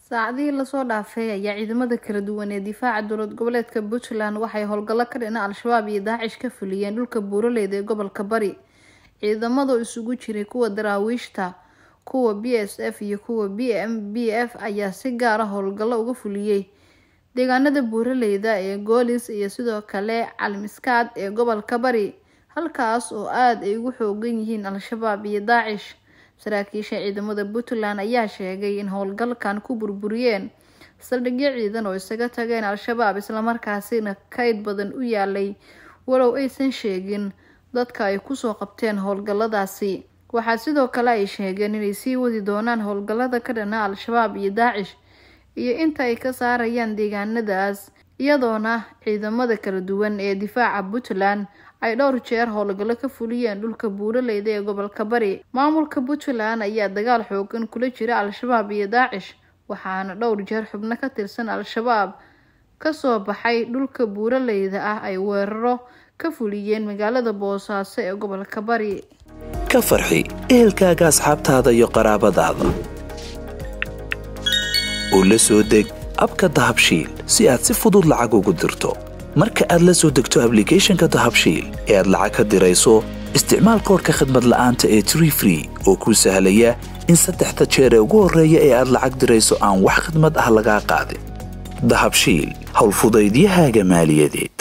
saacadihii lasoo dhaafay ayaa ciidamada kala duwan ee difaaca dowlad goboleedka puntland waxay howlgallo ka dhina al-shabaab iyo daacish ka fuliyeen dhulka buuraleyda ee gobolka bari ciidamadu isugu jiray kuwa daraawiishta kuwa b s f iyo kuwa b m b f ayaa si gaara howlgallo uga fuliyey deegaanada buuraleyda ee goolis iyo sidoo kale calmiskaad ee gobolka bari halkaas oo aada ay ugu xoogan yihiin al-shabaab iyo daacish saraakiisha ciidamada puntland ayaa sheegay in howlgalkan ku burburiyeen saldhigyo ciidan oo isaga tageen al-shabaab islamarkaasina kayd badan u yaalay walow aysan sheegin dadka ay kusoo qabteen howlgalladaasi waxaa sidoo kale ay sheegeen inay sii wadi doonaan howlgallada ka dhana al-shabaab iyo daacish iyo inta ay ka saarayaan deegaanadaas iyadoona ciidamada kala duwan ee difaaca puntland ay dhowr jeer howlgallo ka fuliyeen dhulka buuraleyda ee gobolka bari maamulka puntland ayaa dagaal xoogan kula jira al-shabaab iyo daacish waxaana dhowr jeer xubno ka tirsan al-shabaab kasoo baxay dhulka buuraleyda ah ay weeraro ka fuliyeen magaalada boosaaso ee gobolka bari ka farxi ehelkaaga asxaabtaada iyo qaraabadaada oo la soo deg abka dahabshiil si aad si fudud lacag ugu dirto marka aad la soo degto ablicathonka dahabshiil ee aad lacag ka dirayso isticmaal koorka khadmad la'aanta ee tree free oo kuu sahlaya in saddexda jeer ee ugu horreeya ee aad lacag dirayso aan wax khadmad ah lagaa qaadin dahabshiil howlfudaydiyahaaga maaliyadeed